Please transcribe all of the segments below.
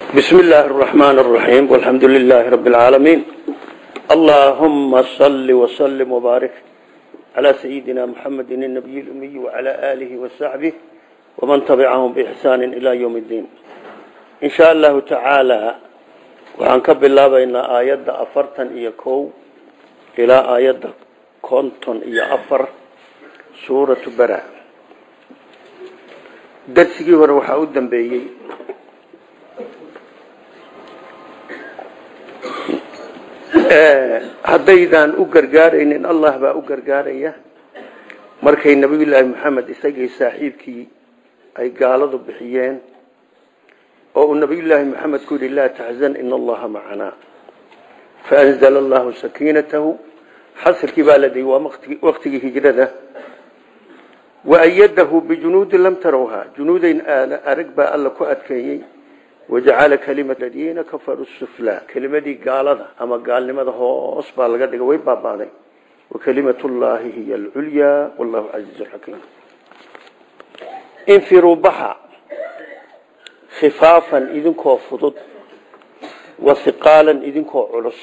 بسم الله الرحمن الرحيم والحمد لله رب العالمين اللهم صل وسلم وبارك على سيدنا محمد النبي الأمي وعلى آله وصحبه ومن تبعهم بإحسان إلى يوم الدين إن شاء الله تعالى وعنكب الله بين آيات أفرتا إيكو إلى آيات كونتون إيا أفر سورة برا درسكي وروح أودن بيي haddaydaan u gargaaraynin allah baa u gargaaraya markay nabiyullaahi maxamed isagii saaxiibkii ay gaaladu bixiyeen oo uu nabiyullaahi maxamed ku yidhi laa taxzan ina allaha macanaa faanzala allahu sakiinatahu xasilkii baa la dayy waa waktigii hijrada waayadahu bijunuudin lam tarawha junuudayn arag baa alla ku adkeeyey wajacala kalimat ladiina kafaruu sufla kelimadii gaalada ama gaalnimada hoos baa laga dhigay way baabaaday wakalimatu llahi hiya alculyaa wallahu casiizu xakiim infiruu baxa khifaafan idinkoo fudud wahiqaalan idinkoo culus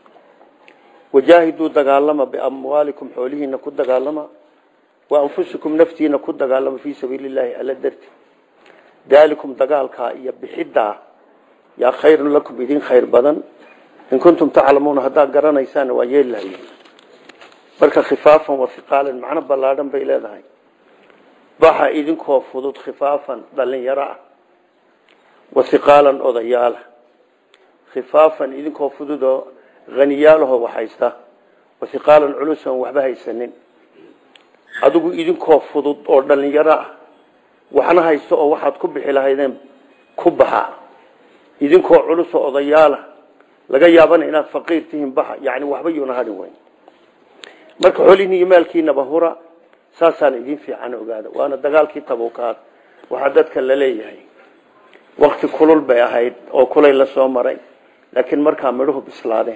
wajaahiduu dagaalama biamwaalikum xoolihiina ku dagaalama wa anfusikum naftiina ku dagaalama fii sabiili llahi alla darti daalikum dagaalkaa iyo bixidaa yaa khayrun lakum idin khayr badan in kuntum taclamuuna haddaad garanaysaan waa yeeli lahaye marka khifaafan wahiqaalan macno ballaadhan bay leedahay baxa idinkoo fudud khifaafan dhalinyaro ah wahiqaalan odayaala khifaafan idinkoo fududoo haniyaalahoo waxhaysta wahiqaalan culusan waxba haysanin adigu idinkoo fudud oo dhalinyaro ah waxna haysto oo waxaad ku bixi lahaydeen ku baxa idinkoo culusoo odayaala laga yaabana inaad faqiir tihiin baxa yani waxba yuuna hadhin weyn marka xolihiin iyo maalkiinaba hura saasaan idin fiican ogaada waana dagaalkii tabukaad waxaa dadka la leeyahay wakti kulul bay ahayd oo kulay la soo maray laakiin markaa midhuhu bislaadeen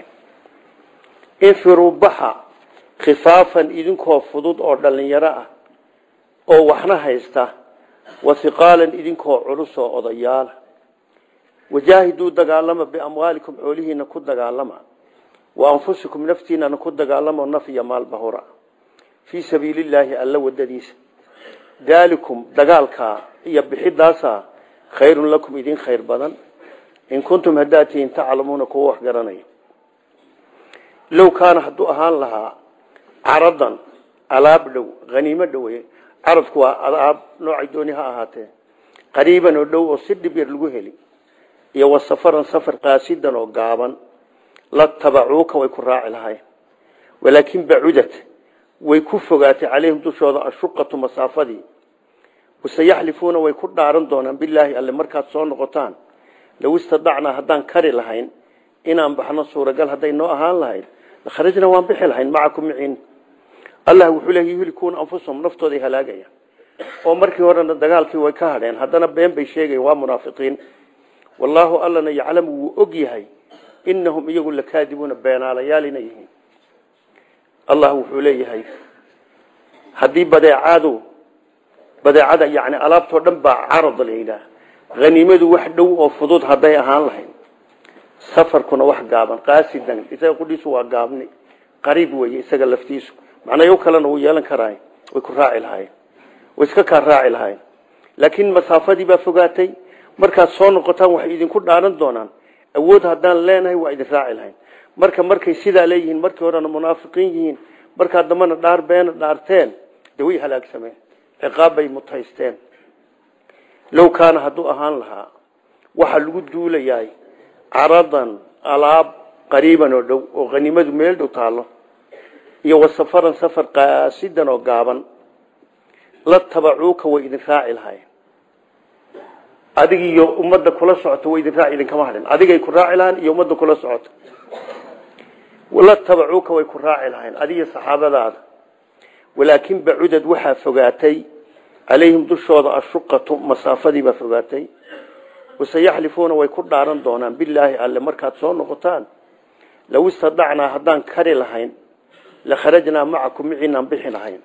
infiruu baxa khifaafan idinkoo fudud oo dhalinyaro ah oo waxna haysta wahiqaalan idinkoo culus oo odayaala wajaahiduu dagaalama biamwaalikum xoolihiina ku dagaalama wa anfusikum naftiinana ku dagaalamo naf iyo maalbahura fii sabiili illaahi alla wadadiisa daalikum dagaalkaa iyo bixidaasa khayrun lakum idin khayr badan in kuntum haddaad tihiin taclamuuna kuwa wax garanaya low kaana hadduu ahaan lahaa caradan alaab dhow haniimo dhowe caradku waa adaab noocay dooni ha ahaatee qariiban oo dhow oo si dhib yar lagu heli iyo wa safaran safar qaasidan oo gaaban la tabacuuka way ku raaci lahayn walaakin bacudad way ku fogaatay calayhim dushooda ashuqatu masaafadii waseyaxlifuuna way ku dhaaran doonaan bilaahi alle markaad soo noqotaan low istadacnaa haddaan kari lahayn inaan baxno suuragal hadday noo ahaan lahayd lakharajna waan bixi lahayn macakum miciin allah wuxuu leeya yuhlikuuna anfusahum naftooday halaagayaan oo markii horena dagaalkii way ka hadheen haddana been bay sheegayan waa munaafiqiin wallaahu allana yaclamu wuu og yahay inahum iyagu lakaadibuuna beenaalayaal inay yihiin allah wuxuu leeyahay haddii badeecadu badeecada yani alaabtoo dhan baa carad la yidhaah haniimadu wax dhow oo fudud hadday ahaan lahayd safarkuna wax gaaban qaasidan isaga qudhiisu waa gaabni qariib weye isaga laftiisu macnayo kalena wuu yeelan karaay way ku raaci lahayn way iska kaa raaci lahayn laakiin masaafadii baa fogaatay markaad soo noqotaan waxay idinku dhaaran doonaan awood haddaan leenahay waa idin raaci lahayn marka markay sidaa leeyihiin markii horena munaafiqiin yihiin markaa dambana dhaar beena dhaarteen dee way halaagsameen ciqaab bay mutaysteen low kaana hadduu ahaan lahaa waxaa lagu duulayahay caradan alaab qariiban oo dhow oo haniimadu meel dhow taallo iyo wasafaran safar qaasidan oo gaaban la tabacuuka way idin raaci lahayen adig iyo ummadda kula socota way idin raaci idinkama hadhin adigay ku raaci lahayn iyo ummadda kula socota la tabacuuka way ku raaci lahayn adigiyo saxaabadaada walaakin bacudad waxaa fogaatay calayhim dushooda ashuqatu masaafadii baa fogaatay waseyaxlifuuna way ku dhaaran doonaan bilaahi alle markaad soo noqotaan low istadacnaa haddaan kari lahayn lakharajnaa macakum miciinaan bixi lahayn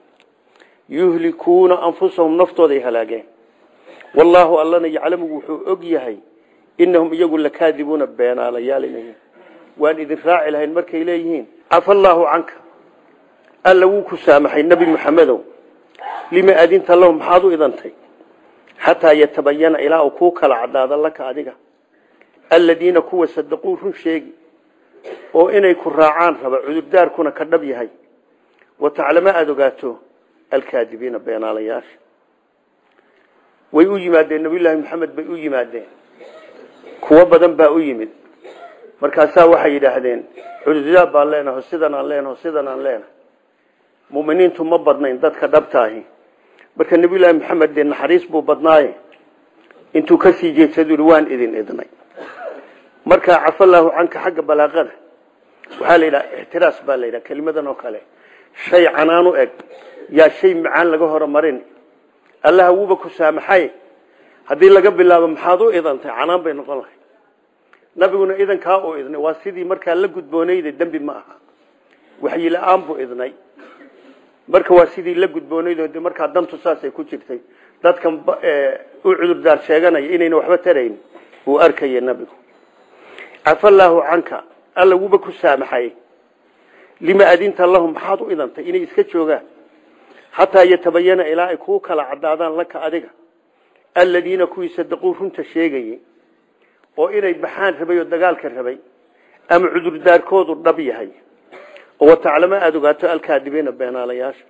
yuhlikuuna anfusahum naftooday halaageen wallaahu allana yaclamu wuxuu og yahay inahum iyagu lakaadibuuna beenaalayaal inay waan idin raaci lahayn markay leeyihiin cafa allaahu canka alla wuu ku saamaxay nebi maxamedow lima adinta lahu maxaad u idantay xataa yatabayana ilaa uu kuu kala cadaado laka adiga aladiina kuwa sadaquu run sheegi oo inay ku raacaan raba cudurdaarkuna ka dhab yahay wa taclamo aada ogaato alkaadibiina beenaalayaasha way u yimaadeen nabiyullaahi maxamed bay u yimaadeen kuwo badan baa u yimid markaasaa waxay yidhaahdeen cudurdaar baan leenaho sidan aan leenaho sidan aan leenahay muminiintu ma badnayn dadka dhabtaahi marka nabiyullaahi maxamed dee naxariis buu badnaaye intuu kasii jeedsadu i waan idin idnay markaa cafallaahu canka xagga balaaqada waxaa la yidhaha ixtiraas baa la yidhaha kelimadan oo kale shay canaan u eg yaa shay macaan laga horomarin allaha wuuba ku saamaxay haddii laga bilaabo maxaad u idantay canaan bay noqon lahay nabiguna idankaa uu idnay waa sidii markaa la gudboonayda dembi ma aha waxyi la-aan buu idnay marka waa sidii la gudboonayd markaa dantu saasay ku jirtay dadkan u cudurdaar sheeganaya inayna waxba tarayn uu arkaya nabigu cafallaahu canka alla wuuba ku saamaxay lima adinta lahum maxaad u idantay inay iska joogaan xataa yatabayana ilaa ay kuu kala cadaadaan laka adiga aladiina kuwii sadaquu runta sheegayey oo inay baxaan rabay oo dagaalka rabay ama cudurdaarkoodu dhab yahay oo wataclamo aada ogaato alkaadibiina beenaalayaasha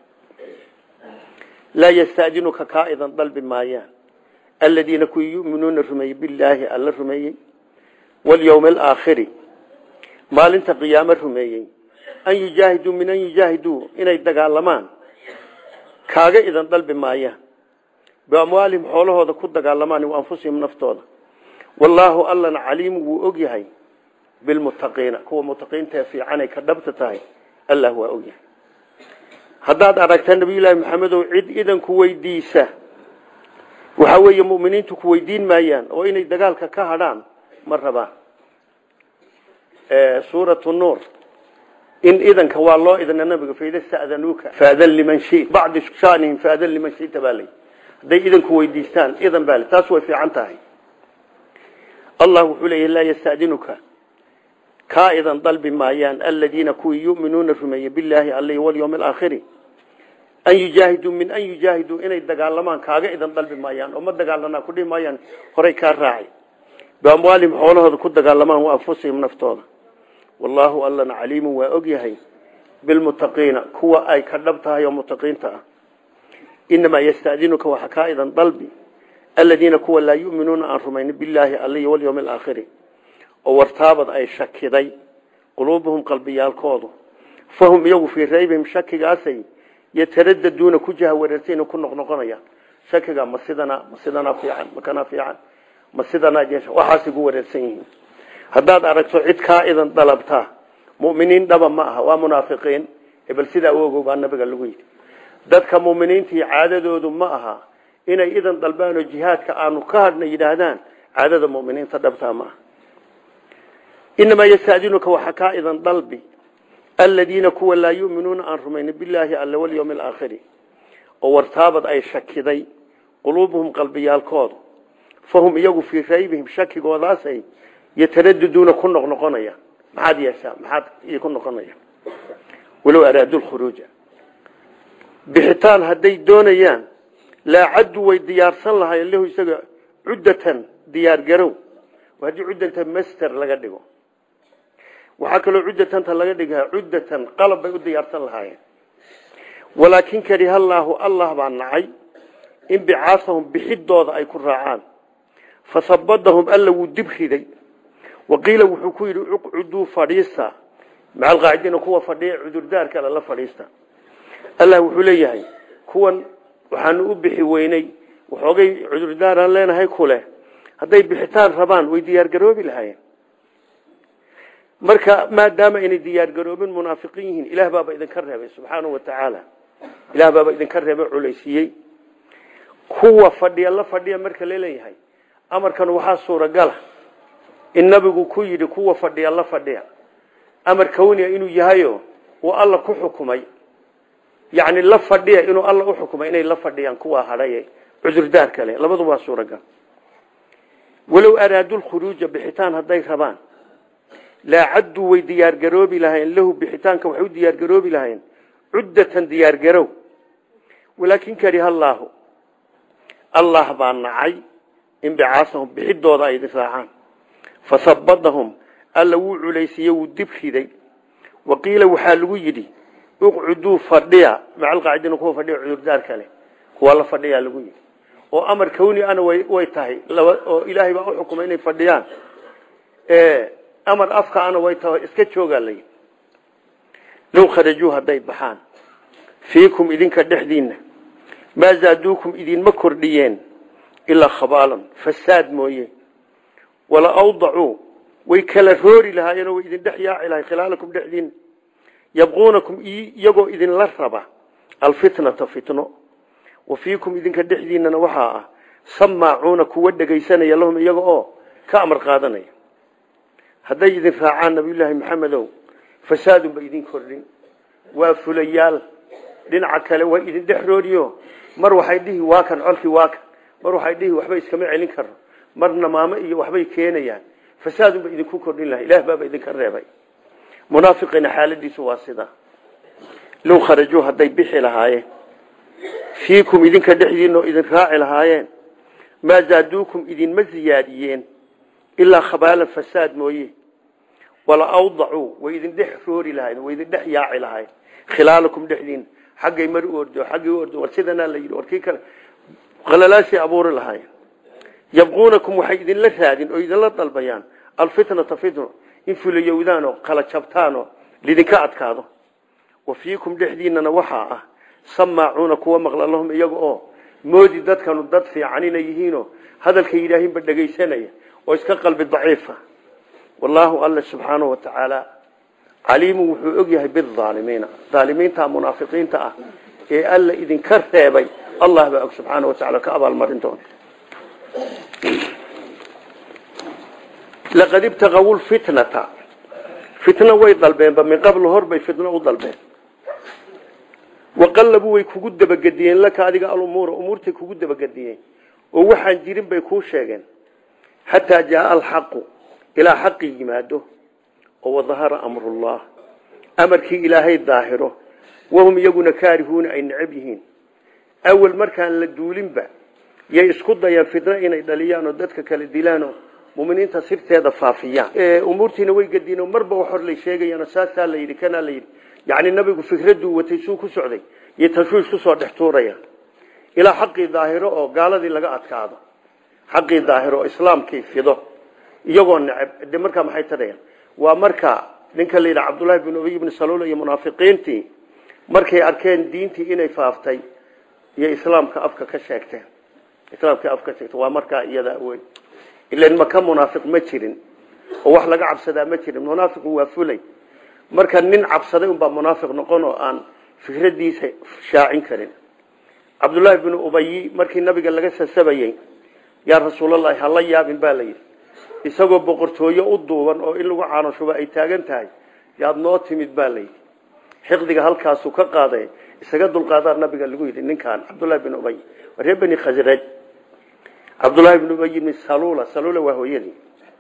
laa yastadinuka kaa idan dalbi maayaan aladiina kuwii yuminuuna rumeeyey bilaahi alla rumeeyey walyowmi alaakhiri maalinta qiyaamo rumeeyey an yujaahiduu min an yujaahiduu inay dagaalamaan kaaga idan dalbi maayaan biamwaalihim xoolahooda ku dagaalamaan wa anfusihim naftooda wallaahu allana caliimu wuu og yahay bilmuttaqiina kuwa mutaqiintae fiicanay ka dhabta tahay allah waa og yahay haddaad aragta nabiyullaahi maxamedow cid idanku weydiisa waxaa weeye muminiintu ku weydiin maayaan oo inay dagaalka ka hadhaan ma rabaan suuratu nuur in idanka waa loo idna nabiga faida stadanuuka faadan liman shi bacdi shanihim faadan liman shita baa lay hadday idanku weydiistaan idan baa le taas way fiican tahay allah wuxuu leeyahy laa yastadinuka kaa idan dalbi maayaan aladiina kuwii yuminuuna rumeeyey bilaahi alla walyowmi alaakhiri an yujaahiduu min an yujaahiduu inay dagaalamaan kaaga idan dalbi maayaan oo ma dagaalanaa kudhihi maayaan horay kaa raaci biamwaalihim xoolahooda ku dagaalamaan wa anfusihim naftooda wallaahu allana caliimu waa og yahay bilmuttaqiina kuwa ay ka dhab tahay oo mutaqiinta ah inamaa yastadinuka waxa kaa idan dalbi aladiina kuwa laa yuminuuna aan rumaynin bilaahi alla walyowmi alaakhiri oo wartaabad ay shakiday quluubuhum qalbiyaalkoodu fahum iyagu fii raybihim shakigaasay yataraddaduuna ku jahawareertayna ku noqnoqonayaan shakiga ma sidana ma sidanaa fiican ma kanaa fiican ma sidanaa waxaasay ku wareersan yihiin haddaad aragto cid kaa idan dalabtaa muminiin dhaba ma aha waa munaafiqiin bal sidaa u ogow baa nabiga lagu yidhi dadka muminiintii caadadoodu ma aha inay idan dalbaan oo jihaadka aanu ka hadhna yidhaahdaan caadada muminiinta dhabtaa ma aha inamaa yastadinuka waxa kaa idan dalbi aladiina kuwa laa yuminuuna aan rumaynin bilaahi alla walyowmi alaakhiri oo wartaabad ay shakiday quluubuhum qalbiyaalkoodu fahum iyagu fii raybihim shakigoodaasay yataraduduuna ku noqnoqonaya maxaad yeeshaa maxaad ku noqonaya walow araadu lkhuruuja bixitaan hadday doonayaan laa caddu way diyaarsan lahayen lahu isaga cuddatan diyaargarow haddii cuddanta master laga dhigo waxaa kaloo cuddatanta laga dhigaa cuddatan qalab bay u diyaarsan lahaayeen walaakin karihallaahu allah baa nacay in bicaasahum bixidooda ay ku raacaan fasabadahum alla wuu dib riday waqiila wuxuu ku yidhi uqcuduu fadhiista maca alqaacidiina kuwa fadhiya cudurdaarka alle la fadhiista allah wuxuu leeyahay kuwan waxaanu u bixi weynay waxoogay cudurdaaraan leenahay kuleh hadday bixitaan rabaan way diyaargaroobi lahaayeen marka maadaama aynay diyaargaroobin munaafiqiin yihiin ilaah baaba idinka reebay subxaanau watacaala ilaah baaba idinka reebay culaysiiyey kuwa fadhiya la fadhiya marka laleeyahay amarkan waxaa suuragala in nabigu ku yidhi kuwa fadhiya la fadhiya amar kawniya inuu yahayo uu alla ku xukumay yani la fadhiya inuu alla u xukumay inay la fadhiyaan kuwa hadhaye cudurdaar kale labadu waa suuragal walow araaduu lkhuruuja bixitaan hadday rabaan laa cadduu way diyaargaroobi lahayn lahu bixitaanka waxay u diyaargaroobi lahayn cuddatan diyaargarow walaakin kariha allaahu allah baa nacay inbicaasahum bixidooda ay idin raacaan fasabadahum alla wuu culaysiiye wuu dib riday waqiila waxaa lagu yidhi uqcuduu fadhiya macalqaacidina kuwa fadhiya cudurdaar kale kuwa la fadhiyaa lagu yidhi oo amar kawni ana way tahay oo ilaahay baa u xukumay inay fadhiyaan amar afka ana way tahay iska joogaa la yidhi low kharajuu hadday baxaan fiikum idinka dhexdiinna maa zaaduukum idinma kordhiyeen ilaa khabaalan fasaad mooye wala awdacuu way kala roori lahaayeenoo way idin dhex yaaci lahay khilaalakum dhexdiinna yabquunakum iyagoo idinla raba alfitnata fitno wa fiikum idinka dhexdiinnana waxaa ah samaacuuna kuwa dhegaysanaya lahum iyaga oo ka amar qaadanaya hadday idin raacaan nabiyullaahi maxamedow fasaadunba idin kordhin waa fulayaal dhinaca kale way idin dhex rooriyo mar waxay dhihi waa kan colkii waa kan mar waxay dhihi waxba iskama celin karo marna maamo iyo waxbay keenayaan fasaadunba idinku kordhin laha ilaah baaba idinka reebay munaafiqiina xaaladiisu waa sida low kharajuu hadday bixi lahaayeen fiikum idinka dhexdiina oo idin raaci lahaayeen maa zaaduukum idinma ziyaadiyeen ilaa khabaalan fasaad mooye wala awdacuu way idin dhex roori lahayn way idin dhex yaaci lahayn khilaalakum dhexdiina xaggay mar u ordo xaggay u ordo war sidanaa la yidhi warkii kale qalalaasay abuuri lahaayeen yabquunakum waxay idinla raadin oo idinla dalbayaan alfitnata fitno in fulayowdaan oo kala jabtaan oo lidinka adkaado wa fiikum dhexdiinana waxaa ah samaacuuna kuwa maqla lahum iyaga oo moodi dadkanu dad fiican inay yihiinoo hadalka yidhaahinba dhegaysanaya oo iska qalbi daciifa wallaahu alla subxaanahu wa tacaala caliimu wuxuu og yahay biaalimiina aalimiinta munaafiqiinta ah ee alla idinka reebay allah baa og subxaana wa tacala ka abaalmarin doona laqad ibtaqaw lfitnata fitna way dalbeenba min qabl horbay fitno u dalbeen waqallabuu way kugu dabagediyeen laka adiga alumuura umuurtay kugu dabagediyeen oo waxaan jirin bay kuu sheegeen xataa jaaa alxaqu ilaa xaqi yimaado oo wadahara amrullah amarkii ilaahay daahiro wahum iyaguna kaarihuuna ay necab yihiin awal markaan la duulinba yay isku dayaan fitno inay dhaliyaan oo dadka kala dilaanoo muminiinta sirteeda faafiyaan umuurtiina way gediino marba wax hor lay sheegayaan saasaa la yidhi kanaa la yidhi yacni nabigu fikraduu watay suu ku socday iyo tashwiish kusoo dhex tuurayaan ilaa xaqii daahiro oo gaaladii laga adkaado xaqii daahiro oo islaamkii fido iyagoo necab de markaa maxay tadhayaan waa marka ninka la yidhaha cabdullaahi bin ubay ibni saluul iyo munaafiqiintii markay arkeen diintii inay faaftay iyo islaamka afka ka sheegteen islaamka afka ka sheegteen waa markaa iyada wey ilan maka munaafiq ma jirin oo wax laga cabsadaa ma jirin munaafiqu waa fulay marka nin cabsaday unbaa munaafiq noqon oo aan fikradiisa shaacin karin cabdullaahi binu ubayi markii nabiga laga sasabayey yaa rasuulalahi hala yaabin baa la yidhi isagoo boqortooyo u duuban oo in lagu caanoshuba ay taagan tahay yaad noo timid baa layidhi xiqdiga halkaasuu ka qaaday isaga dulqaadaa nabiga lagu yidhi ninkaan cabdullahi bin ubay reer beni khasraj cabdullaahi bn ubay bni salula salula waa hooyadii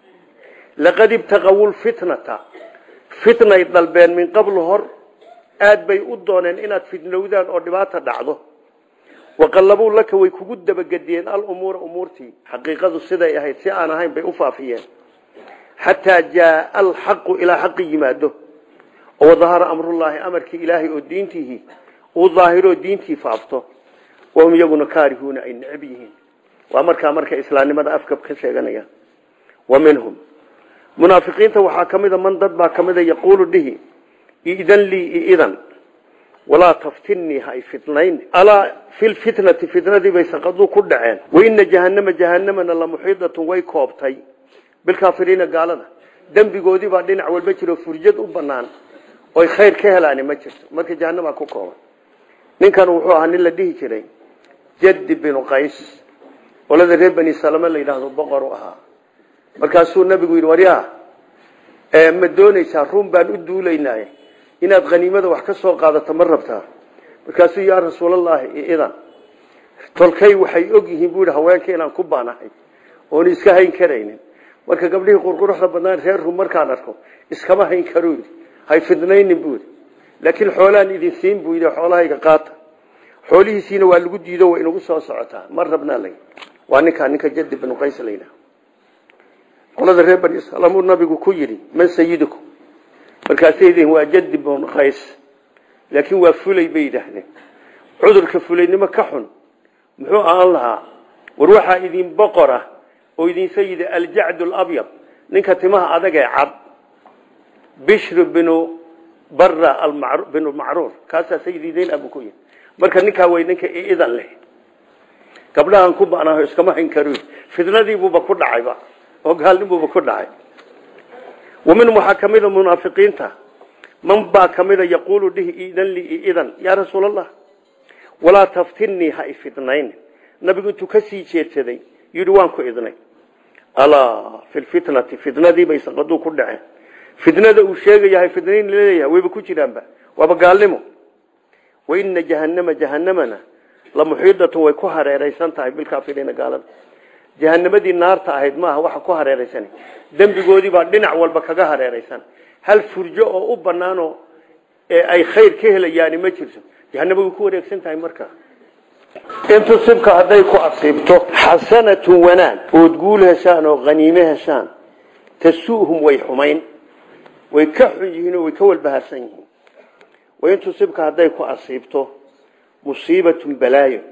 laqad ibtaqaw lfitnata fitnay dalbeen min qablu hor aad bay u dooneen inaad fitnowdaan oo dhibaata dhacdo waqallabuu laka way kugu dabagediyeen alumuura umuurtii xaqiiqadu siday ahayd si aan ahayn bay u faafiyeen xataa jaaa alxaqu ilaa xaqi yimaado oo dahara amrullaahi amarkii ilaahay oo diintiihii uu daahiroo diintii faafto wahum iyaguna kaarihuuna ay necab yihiin waa markaa marka islaamnimada afka ka sheeganayaan wa minhum munaafiqiinta waxaa ka mida man dad baa ka mida yaquulu dhihi idan lii idan walaa taftinnii ha y fitnayn alaa fi lfitnati fitnadii bay saqaduu ku dhaceen waina jahanama jahanamana la muxiidatun way koobtay bilkaafiriina gaalada dembigoodii baa dhinac walba jiro furjad u banaan oy khayr ka helaani ma jirto marka jahanamaa ku kooban ninkan wuxuu ahaa nin la dhihi jiray jaddi binu qays qolada reer bani salame la yidhaahdo boqor u ahaa markaasuu nabigu yidhi waryaa ma doonaysaa run baan u duulaynaaye inaad haniimada wax ka soo qaadato ma rabtaa markaasuu yaa rasuulallaahi idan tolkay waxay og yihiin buu yidhi haweenka inaan ku baanahay oon iska hayn karaynin marka gabdhihii qurquruxda badnaan reer rum markaan arko iskama hayn karo yidhi hay fidnaynin buu yidhi laakiin xoolaan idin siin buu yidhi xoolahayga qaata xoolihiisiina waa lagu diido way inagu soo socotaa mar rabnaa la waa ninkaa ninka jadi binu qays la yidhaha qolada reer bani israiil uu nabigu ku yidhi man sayidukum markaasay yihiin waa jadi binu qays laakiin waa fulay bay yidhaahdeen cudurka fulaynimo ka xun muxuu aan lahaa war waxaa idin boqor ah oo idin sayida aljacd alabyad ninka timaha adag ee cad bishr binu bara binu macruur kaasaa sayididayn abu ku yihi marka ninkaa way ninka idan leh gabdhahan ku banaho iskama hayn karo fidnadiibuuba ku dhacayba oo gaalnibuuba ku dhacay wa minhum waxaa ka mida munaafiqiinta man baa ka mida yaquulu dhihi idan lii idan yaa rasuul allah walaa taftinnii ha ifidnayn nabigu intuu ka sii jeedsaday yidhi waan ku idnay alaa fi lfitnati fidnadii bay saqaduu ku dhaceen fidnada uu sheegayahay fidnayn laleeyahay wayba ku jiraanba waaba gaalnimo waina jahanama jahanamana la muxiidatun way ku hareeraysan tahay bilkaafiriina gaalada jahanamadii naarta ahayd maaha waxa ku hareeraysan dembigoodii baa dhinac walba kaga hareeraysan hal furjo oo u banaanoo ay khayr ka helayaani ma jirto jahanama way ku wareegsan tahay markaa in tusibka hadday ku asiibto xasanatun wanaag ood guul heshaan oo haniime heshaan tasuuhum way xumayn way ka xun yihiin oo way ka walbahaarsan yihiin wain tusibka hadday ku asiibto musiibatun balaayo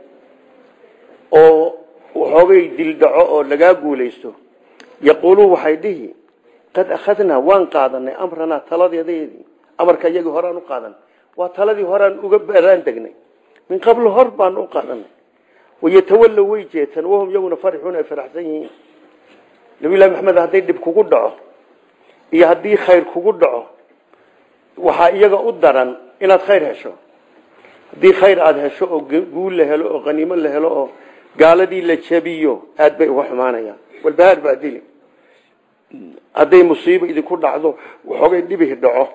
oo waxoogay dildhaco oo lagaa guulaysto yaquuluun waxay dhihi qad akhadnaa waan qaadanay amranaa taladeedeedii amarka iyagii horaan u qaadanay waa taladii horaan uga baraan degnay min qabl hor baan u qaadanay wayatawallow way jeetaan wahum iyaguna farixuun ay faraxsan yihiin nabilahi maxamed hadday dhib kugu dhaco iyo haddii khayr kugu dhaco waxaa iyaga u daran inaad khayr hesho haddii khayr aada hesho oo guul la helo oo qaniimo la helo oo gaaladii la jabiyo aad bay uga xumaanayaan walbahaar baa dili hadday musiibo idinku dhacdo waxoogay dhibihi dhaco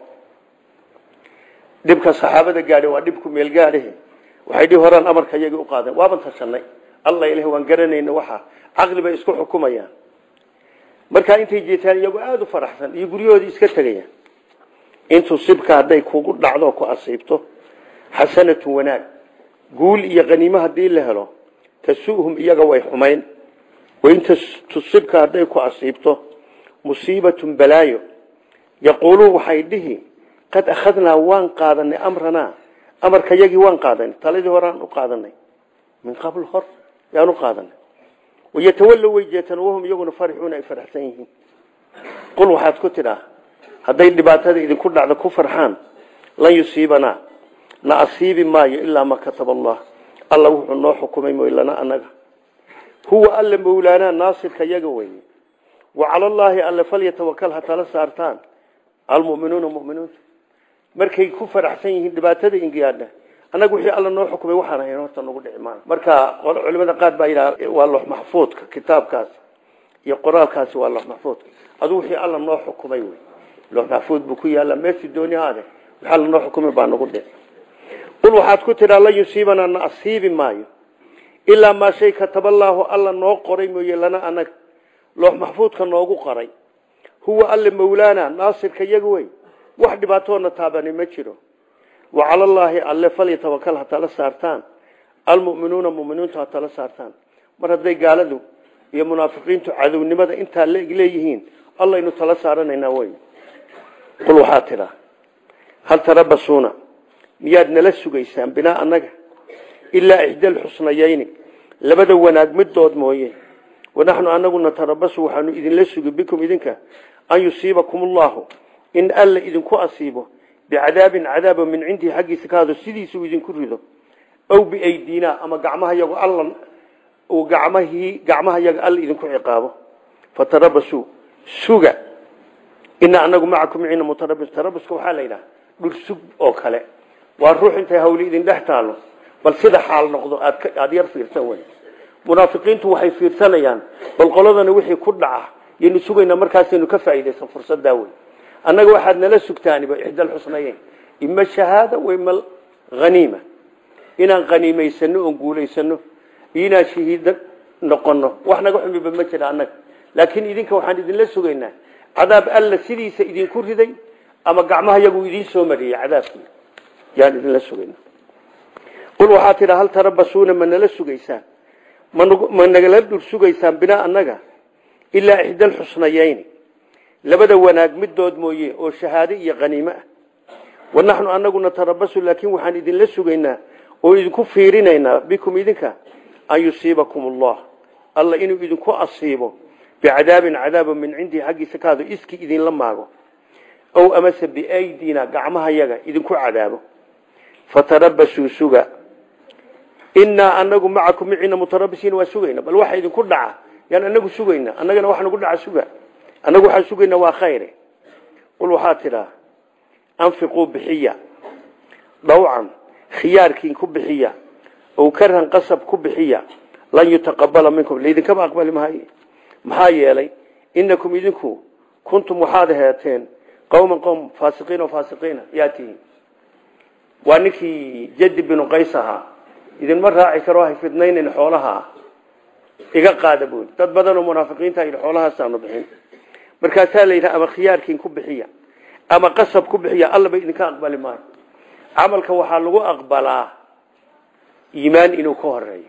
dhibka saxaabada gaadhe waa dhibku meel gaadhe waxay dhihi horaan amarka iyagii u qaadeen waaban tashanay alla ilahi waan garanayna waxa caqli bay isku xukumayaan markaa intay jeetaan iyagoo aada u faraxsan iyo guryahoodii iska tegayaan intuu sibka hadday kugu dhacdo ku asiibto xasanatun wanaag guul iyo qaniimo haddii la helo tasuuhum iyaga way xumayn wain tusibka hadday ku asiibto musiibatun balaayo yaquuluun waxay dhihi qad akhadnaa waan qaadanay amranaa amarka yagii waan qaadanay taladii horaan u qaadanay min qabl hor yaan u qaadanay wayatawallow way jeetaan wahum iyaguna farixuuna ay faraxsan yihiin qul waxaad ku tidhaa hadday dhibaatada idinku dhacdo ku farxaan lan yusiibanaa na asiibi maayo ilaa ma kataba allah alla wuxuu noo xukumay moylana anaga huwa alla mawlaanaa naasirka yaga weye wa cala allaahi alle falyatawakal ha tala saartaan almuminuuna muminuunta markay ku faraxsan yihiin dhibaatada ingiyaadha annaga wixii alla noo xukumay waxaan ahayn horta nagu dhici maana marka culimada qaar baa yidhaha waa lox maxfuudka kitaabkaasi iyo qoraalkaasi waa lox maxfuudka aduu wixii alla noo xukumay wey lox maxfuud buu ku yaalla meeshii dooni haade wixii alla noo xukumay baa nagu dhici qul waxaad ku tidhaa lan yusiibanaa na asiibi maayo ilaa maa shay kataballaahu alla noo qoray mooye lana anaga loox maxfuudka noogu qoray huwa alle mawlaana naasirka yaga wey wax dhibaatoona taabani ma jiro wa cala allaahi alle falyatawakal ha tala saartaan almu'minuuna muminiintu ha tala saartaan mar hadday gaaladu iyo munaafiqiintu cadownimada intaa leeyihiin allaynu tala saaranaynaa wey qul waxaa tidhaa hal tarabasuuna miyaad nala sugaysaan binaa annaga ilaa ixdaal xusnayayni labada wanaag midood mooye wanaxnu anagu natarabasu waxaanu idinla sugi bikum idinka an yusiibakum ullahu in alla idinku asiibo bicadaabin cadaaba min cindihi xaggiisa ka hado sidiisuu idinku rido aw biaydina ama gacmaha yago alla uu gacmahii gacmaha yaga alla idinku ciqaabo fatarabasuu suga ina anagu macakum micina mutarabis tarabuska waxaa la yidhaha dhul sug oo kale waa ruux intay hawli idin dhex taalo bal sida xaal noqdo aada yar fiirsan wey munaafiqiintu waxay fiirsanayaan bal qoladana wixii ku dhaca yaynu sugaynaa markaasaynu ka faa'iidaysan fursaddaa wey annaga waxaad nala sugtaaniba ixdal xusnayeyn ima shahaada wa ima haniima inaan haniimaysano oon guulaysano iyo inaan shahiida noqono wax naga xumiba ma jira annaga laakiin idinka waxaan idinla sugaynaa cadaab alla sidiisa idinku riday ama gacmaha yagu idiin soo mariyey cadaabkii yaan idinla sugaynaa qul waxaa tidha hal tarabasuuna ma nala sugaysaan ma nagala dhur sugaysaan binaa annaga ilaa ixda alxusnayeyni labada wanaag midood mooye oo shahaade iyo qaniimo ah wanaxnu anaguna tarabasu laakiin waxaan idinla sugaynaa oo idinku fiirinaynaa bikum idinka an yusiibakum allah alla inuu idinku asiibo bicadaabin cadaaba min cindii xaggiisa kaado iski idinla maago ow amase biaydina gacmaha yaga idinku cadaabo fatarabasuu suga inaa anagu macakum micina mutarabisiin waa sugayna bal waxa idinku dhaca yaan anagu sugayna annagana wax nagu dhaca suga annagu waxaan sugayna waa khayre qul waxaa tidhaa anfiquu bixiya dhawcan khiyaarkiin ku bixiya ow karhan qasab ku bixiya lan yutaqabala minkum laydinkama aqbali maayo maxaa yeelay inakum idinku kuntum waxaad heeteen qowman qowm faasiqiin oo faasiqiina yaa tihiin waa ninkii jadi binu qays ahaa idinma raaci karo hay fidnaynan xoolaha iga qaada buuli dad badan oo munaafiqiinta yidhi xoolahaasaanu bixin markaasaa la yidhaha ama khiyaarkiin ku bixiya ama qasab ku bixiya allaba idinka aqbali maayo camalka waxaa lagu aqbalaa iimaan inuu ka horeeyo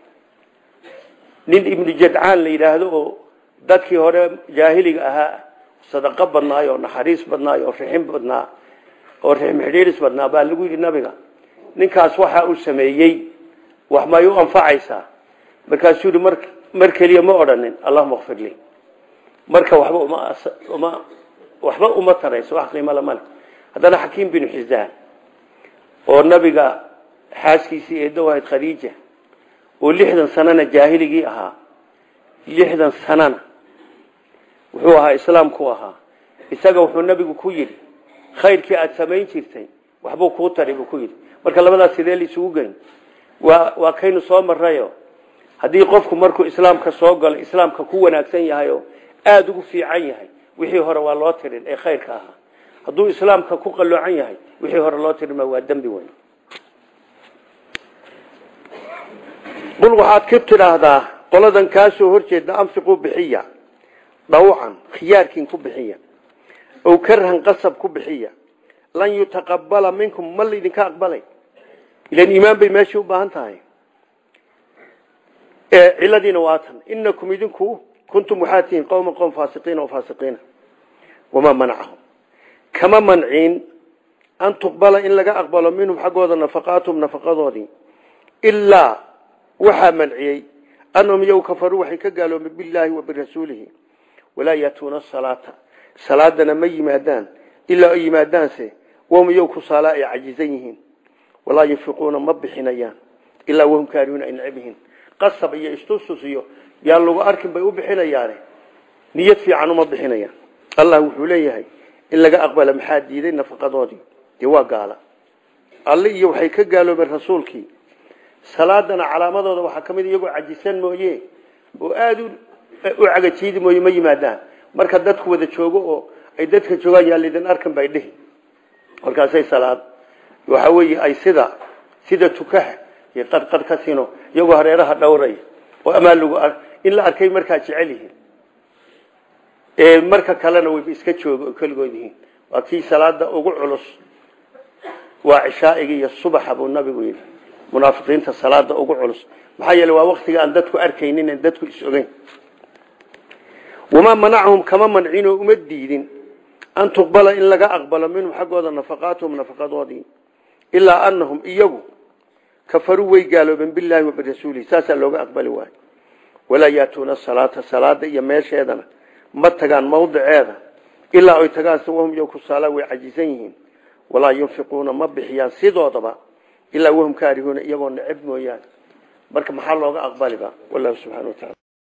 nin ibnu jadcaan la yidhaahdo oo dadkii hore jaahiliga ahaa sadaqo badnaay oo naxariis badnaay oo rixin badnaa oo rixim xidhiiris badnaa baa lagu yidhi nabiga ninkaas waxa uu sameeyey wax may u anfacaysaa markaasuu yihi mar mar keliya ma odhanin allahuma kfir lii marka waxba uma uma waxba uma tarayso wax qiimo lama leh haddana xakiim binu xisaan oo nabiga xaaskiisii eedow ahayd khadiija oo lixdan sanana jaahiligii ahaa lixdan sanana wuxuu ahaa islaamku ahaa isaga wuxuu nabigu ku yidhi khayrkii aada samayn jirtay waxbuu kuu tari buu ku yidhi marka labadaas sidee laisugu geyn waa waa kaynu soo marayo haddii qofku markuu islaamka soo galo islaamka ku wanaagsan yahay oo aada ugu fiican yahay wixii hore waa loo tirin ee khayrka ahaa hadduu islaamka ku qaloocan yahay wixii hore loo tirima waa dembi weyn qul waxaad ka tidhaahdaa qoladan kaasoo horjeeda anfiquu bixiya dhawcan khiyaarkiin ku bixiya ow karhan qasab ku bixiya lan yutaqabala minkum ma laydinka aqbalay ilan iimaan bay meeshii u baahan tahay ciladiina waa tan inakum idinku kuntum waxaad tihiin qowma qowm faasiqiina oo faasiqiina wamaa manacahum kama manciin an tuqbala in laga aqbalo minhum xaggooda nafaqaatum nafaqadoodii ilaa waxaa manciyey anahum yow kafaruu waxay ka gaaloomay bilaahi wa birasuulihi walaa yatuuna salaata salaadana ma yimaadaan ilaa ay yimaadaanse wahum yow kusaala ay cajizan yihiin walaa yunfiquuna ma bixinayaan ilaa wahum kaarihuuna ay necab yihiin qasab iyo istustus iyo yaan lagu arkin bay u bixinayaane niyad fiican uma bixinayaan allah wuxuu leeyahay in laga aqbala maxaa diiday nafaqadoodii dee waa gaala alle iyo waxay ka gaaloobeen rasuulkii salaadana calaamadooda waxaa ka mid iyagoo cajisan mooye oo aada u cagajiidi mooye ma yimaadaan marka dadku wada joogo oo ay dadka joogaan yaa laydin arkan bay dhihi markaasay salaad waxa weeye ay sida sida tukaha iyo qarqar ka sino iyagoo hareeraha dhowray oo amaan lagu in la arkay markaa jecel yihiin marka kalena wayba iska jooga oo keligood yihiin waa kii salaada ugu culus waa cishaa'iga iyo subaxa buu nabigu yidhi munaafiqiinta salaada ugu culus maxaa yeele waa waktiga aan dadku arkaynin aan dadku is-ogeyn wamaa manacahum kama mancin oo uma diidin an tuqbala in laga aqbalo minhum xaggooda nafaqaatuhum nafaqadoodii ilaa anahum iyagu kafaruu way gaaloobeen bilaahi wa birasuulihi saasaa looga aqbali waayo walaa yaatuuna salaata salaada iyo meesheedana ma tagaan mawdiceeda ilaa ay tagaan wahum yo kusaala way cajisan yihiin walaa yunfiquuna ma bixiyaan sidoodaba ilaa wahum kaarihuuna iyagoo neceb mooyaane marka maxaa looga aqbaliba wallahu subxana wa taala